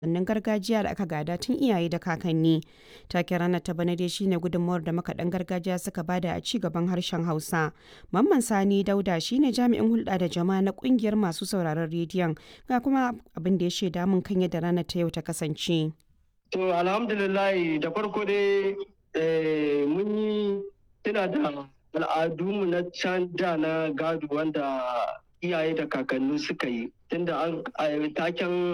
wasannin gargajiya da aka gada tun iyaye da kakanni. Taken ranar ta bana dai shine gudunmawar da makaɗan gargajiya suka bada a ci gaban harshen Hausa. Mamman Sani Dauda shine jami'in hulɗa da jama'a na ƙungiyar masu sauraron rediyon ga kuma abin da ya shaida mun kan yadda ranar ta yau ta kasance. To alhamdulillah da farko dai mun yi tuna da al'adunmu na can da na gado wanda iyaye da kakanni suka yi tunda an taken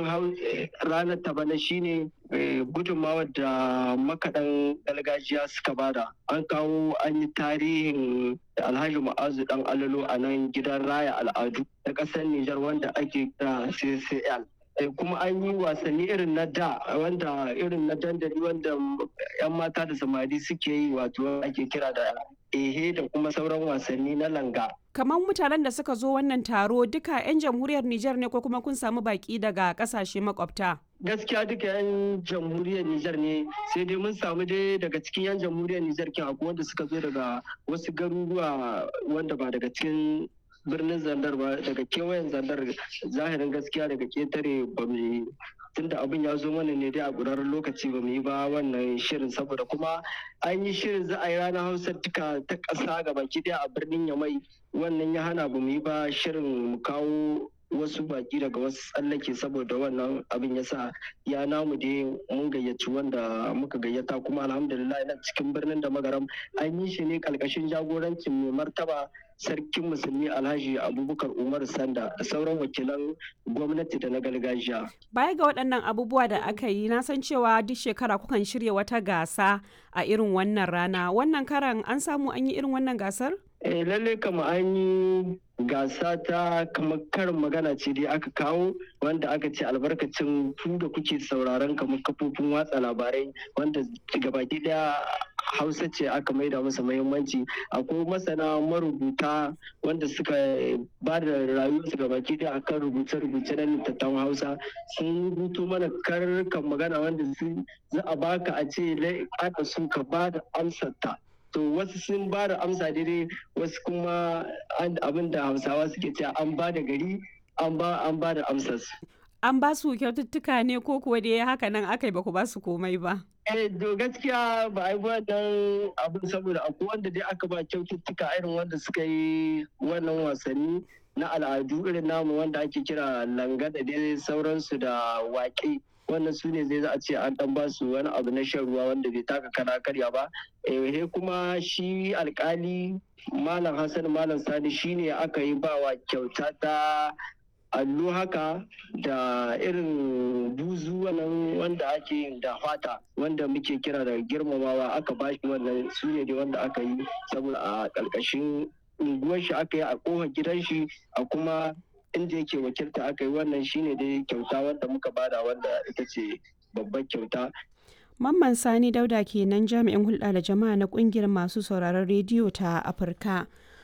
ranar ta bana shine gudunmawa da makaɗan gargajiya suka bada an kawo an yi tarihin alhaji ma'azu dan alalo a nan gidan raya al'adu na ƙasar nijar wanda ake kira ccl kuma an yi wasanni irin na da wanda irin na dandali wanda 'yan mata da samari suke yi wato ake kira da ehe da kuma sauran wasanni na langa kamar mutanen da suka zo wannan taro duka 'yan jamhuriyar Nijar ne ko kuma kun samu baki daga kasashe makwabta? Gaskiya duka 'yan jamhuriyar Nijar ne sai dai mun samu dai daga cikin 'yan jamhuriyar Nijar kin akwai wanda suka zo daga wasu garuruwa wanda ba daga cikin birnin zandar ba daga kewayen zandar zahirin gaskiya daga ketare ba mu tunda abin ya zo mana ne dai a ƙurarren lokaci ba mu yi ba wannan shirin saboda kuma an yi shirin za a yi ranar hausa duka ta ƙasa ga baki ɗaya a birnin yamai wannan ya hana ba mu yi ba shirin mu kawo wasu baki daga wasu tsallake saboda wannan abin ya sa ya namu dai mun gayyaci wanda muka gayyata kuma alhamdulillah na cikin birnin da magaram an yi shi ne ƙarƙashin jagorancin mai martaba sarkin musulmi alhaji abubakar umar sanda da sauran wakilan gwamnati da na gargajiya baya ga waɗannan abubuwa da aka yi na san cewa duk shekara kukan shirya wata gasa a irin wannan rana wannan karan an samu an yi irin wannan gasar eh lalle kama an yi gasa ta kamar karin magana ce dai aka kawo wanda aka ce albarkacin ku da kuke sauraron kamar kafofin watsa labarai wanda gabaki daya hausa ce aka maida masa muhimmanci akwai masana marubuta wanda suka ba da rayuwarsu gabaki daya akan rubuce-rubuce na littattafan hausa sun rubuto mana karkan magana wanda za a baka a ce aka sun ka ba da amsarta to wasu sun ba da amsa daidai wasu kuma abin da hausawa suke cewa an ba da gari an ba an ba da amsar an ba su kyaututtuka ne ko kuwa dai haka nan aka yi ba ku ba su komai ba eh to gaskiya ba a yi wannan abin saboda akwai wanda dai aka ba kyaututtuka irin wanda suka yi wannan wasanni na al'adu irin namu wanda ake kira langa da dai sauransu da waƙe wannan su ne zai za a ce an dan ba su wani abu na shan ruwa wanda bai taka kana karya ba eh kuma shi alkali malam hassan malam sani shine aka yi bawa kyauta ta allo haka da irin buzu wannan wanda ake yin da fata wanda muke kira da girmamawa aka bashi wannan su ne wanda aka yi saboda a ƙarƙashin unguwar shi aka yi a ƙofar gidan shi a kuma inda yake wakilta aka yi wannan shine dai kyauta wanda muka bada wanda ita ce babbar kyauta Mamman Sani Dauda kenan jami'in hulɗa da jama'a na ƙungiyar masu sauraron rediyo ta Afirka.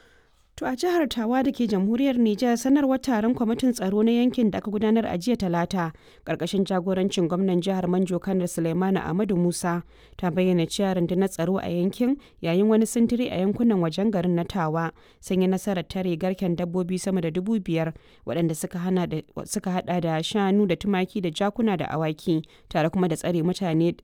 To a jihar Tawa da ke jamhuriyar Nijar sanarwar taron kwamitin tsaro na yankin da aka gudanar a jiya talata ƙarƙashin jagorancin gwamnan jihar Manjo Kanar Suleimanu Ahmadu Musa ta bayyana cewa rundunar tsaro a yankin yayin wani sintiri a yankunan wajen garin na Tawa sun yi nasarar tare garken dabbobi sama da dubu biyar waɗanda suka hada da shanu da tumaki da jakuna da awaki tare kuma da tsare mutane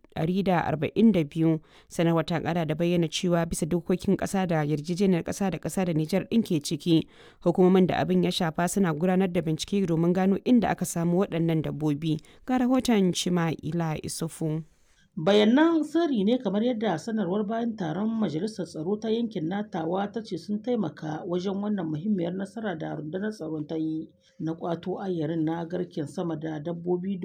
142 sanarwar ta ƙara da bayyana cewa bisa dokokin ƙasa da yarjejeniyar ƙasa da ƙasa da Nijar ɗin ke ciki hukumomin da abin ya shafa suna gudanar da bincike domin gano inda aka samu waɗannan dabbobi ga rahoton cima ila isufu bayanan sirri ne kamar yadda sanarwar bayan taron majalisar tsaro ta yankin natawa ta ce sun taimaka wajen wannan muhimmiyar nasara da rundunar tsaron ta yi na kwato ayyarin na garken sama da dabbobi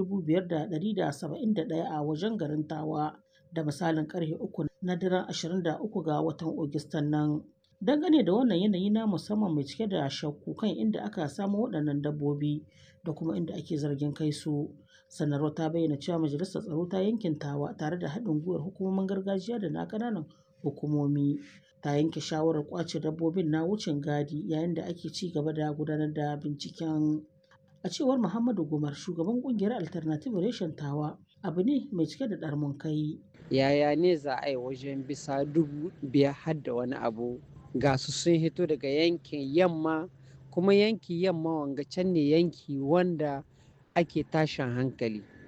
5,171 a wajen garin tawa da misalin karfe uku na daren 23 ga watan Agustan nan. dangane da wannan yanayi na musamman mai cike da shakku kan inda aka samu waɗannan dabbobi da kuma inda ake zargin kai su sanarwar ta bayyana cewa majalisar tsaro ta yankin tawa tare da haɗin gwiwar hukumomin gargajiya da na ƙananan hukumomi ta yanke shawarar ƙwace dabbobin na wucin gadi yayin da ake ci gaba da gudanar da binciken a cewar muhammadu gumar shugaban ƙungiyar alternative reshen tawa abu ne mai cike da ɗarmun kai yaya ne za a yi wajen bisa dubu biyar har da wani abu ga su sun hito daga yankin yamma kuma yanki yamma wanga can ne yanki wanda ake tashin hankali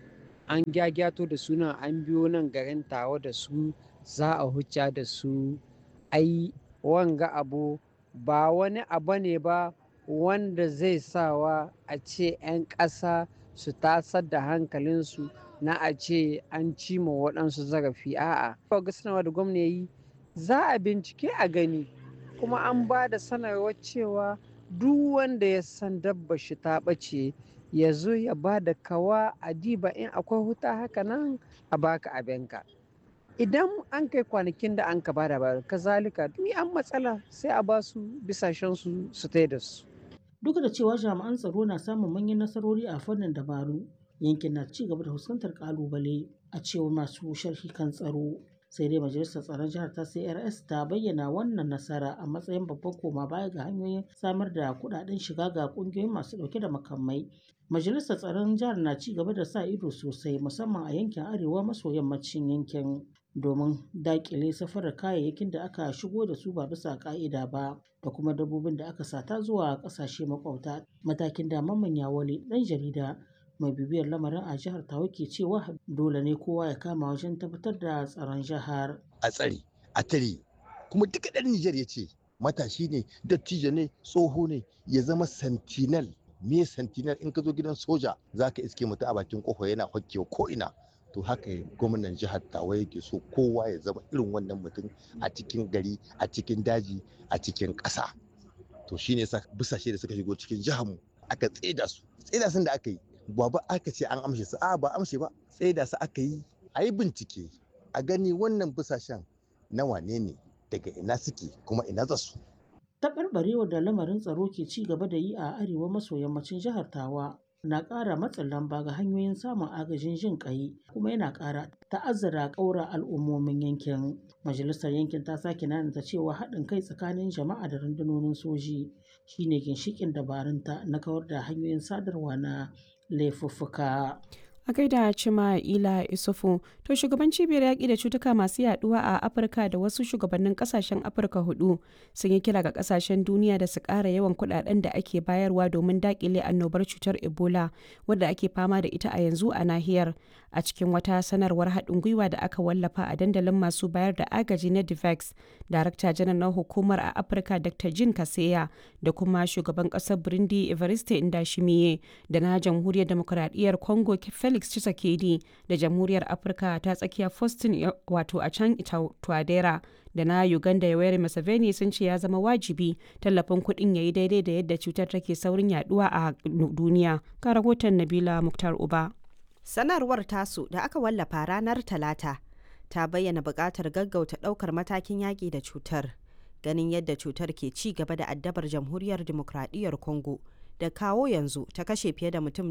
an gyagyato da su nan an biyo nan garin tawa da su za a hucca da su ai wanga abu ba wani abu ne ba wanda zai sawa a ce 'yan ƙasa su tasar da hankalinsu na a ce an cima waɗansu zarafi a'a ga sanarwa da gwamna yi za a bincike a gani kuma an ba da sanarwar cewa duk wanda ya san dabba shi ta ɓace ya zo ya ba da kawa a diba in akwai huta haka nan a baka abinka idan an kai kwanakin da an ka ba da ba kazalika ni an matsala sai a ba su bisashen su su da su duk da cewa jami'an tsaro na samun manyan nasarori a fannin dabaru yankin na ci gaba da fuskantar kalubale a cewar masu sharhi kan tsaro sai dai majalisar tsaron jihar ta crs ta bayyana wannan nasara a matsayin babban koma baya ga hanyoyin samar da kudaden shiga ga kungiyoyin masu dauke da makamai majalisar tsaron jihar na ci gaba da sa ido sosai musamman a yankin arewa maso yammacin yankin domin dakile safarar kayayyakin da aka shigo da su ba bisa ka'ida ba da kuma dabbobin da aka sata zuwa kasashe makwabta matakin da mamman yawale dan jarida mai bibiyar lamarin a jihar tawa ke cewa dole ne kowa ya kama wajen tabbatar da tsaron jihar a tsare a tare kuma duka ɗan Nijar ya ce matashi ne dattijo ne tsoho ne ya zama sentinel me sentinel in ka zo gidan soja za ka iske mutum a bakin kofa yana hokkewa ko ina to haka gwamnan jihar tawa yake so kowa ya zama irin wannan mutum a cikin gari a cikin daji a cikin ƙasa to shine sa busashe da suka shigo cikin jihar mu aka tseda su tseda sun da aka yi ba ba aka ce an amshe su a ba amshe ba tseda su aka yi a yi bincike a gani wannan busashen na wane ne daga ina suke kuma ina za su taɓarɓarewar da lamarin tsaro ke ci gaba da yi a arewa maso yammacin jihar tawa na ƙara matsin lamba ga hanyoyin samun agajin jin ƙai kuma yana ƙara ta'azzara ƙaura al'ummomin yankin majalisar yankin ta sake nanata cewa haɗin kai tsakanin jama'a da rundunonin soji shine ginshiƙin dabarunta na kawar da hanyoyin sadarwa na laifuffuka a gaida cima ila isufu to shugaban cibiyar yaƙi da cutuka masu yaduwa a afirka da wasu shugabannin kasashen afirka hudu sun yi kira ga kasashen duniya da su ƙara yawan kuɗaɗen da ake bayarwa domin daƙile annobar cutar ebola wadda ake fama da ita a yanzu a nahiyar a cikin wata sanarwar haɗin gwiwa da aka wallafa a dandalin masu bayar da agaji na divex darakta janar na hukumar a afirka dr jin kaseya da kuma shugaban ƙasar burundi evariste indashimiye da na jamhuriyar demokuraɗiyyar congo felix tshisekedi da jamhuriyar afirka ta tsakiya faustin wato a can tuadera da na uganda yoweri museveni sun ce ya zama wajibi tallafin kuɗin ya yi daidai da yadda cutar take saurin yaduwa a duniya ka rahoton nabila muktar uba sanarwar tasu da aka wallafa ranar talata ta bayyana buƙatar gaggauta ɗaukar matakin yaƙi da cutar ganin yadda cutar ke ci gaba da addabar jamhuriyar demokradiyyar congo da kawo yanzu ta kashe fiye da mutum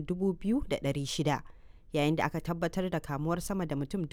2,600 yayin da aka tabbatar da kamuwar sama da mutum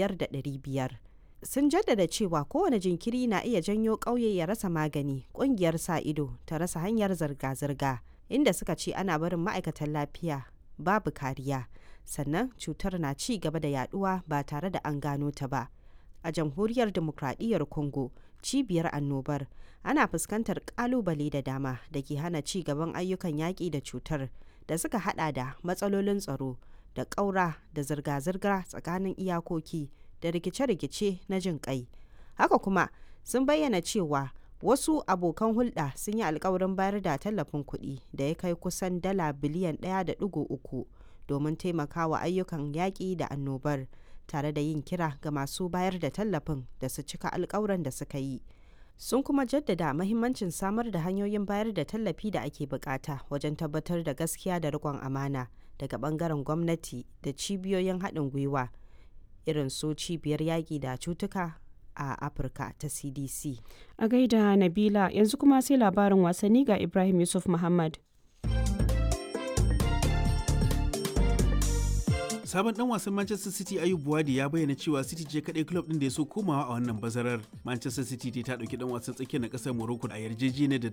5,500 sun jaddada cewa kowane jinkiri na iya janyo ƙauye ya rasa magani ƙungiyar sa ido ta rasa hanyar zirga-zirga inda suka ce ana barin ma'aikatan lafiya babu kariya sannan cutar na ci gaba da yaduwa ba tare da an gano ta ba a jamhuriyar demokradiyyar congo cibiyar annobar ana fuskantar kalubale da dama da ke hana ci gaban ayyukan yaƙi da cutar da suka hada da matsalolin tsaro da ƙaura da zirga-zirga tsakanin iyakoki da rikice-rikice na jin kai haka kuma sun bayyana cewa wasu abokan hulɗa sun yi alkawarin bayar da tallafin kuɗi da ya kai kusan dala biliyan 1.3 domin taimakawa ayyukan yaƙi da annobar tare da yin kira ga masu bayar da tallafin da su cika alkawuran da suka yi sun kuma jaddada mahimmancin samar da hanyoyin bayar da tallafi da ake bukata wajen tabbatar da gaskiya da riƙon amana daga bangaren gwamnati da cibiyoyin haɗin gwiwa irin su cibiyar yaƙi da cutuka a afirka ta cdc a gaida nabila yanzu kuma sai labarin wasanni ga ibrahim yusuf muhammad sabon dan wasan Manchester City Ayub Buwadi ya bayyana cewa City ce kadai club din da ya so komawa a wannan bazarar. Manchester City ta dauki dan wasan tsakiyar na kasar Morocco a yarjejeniyar da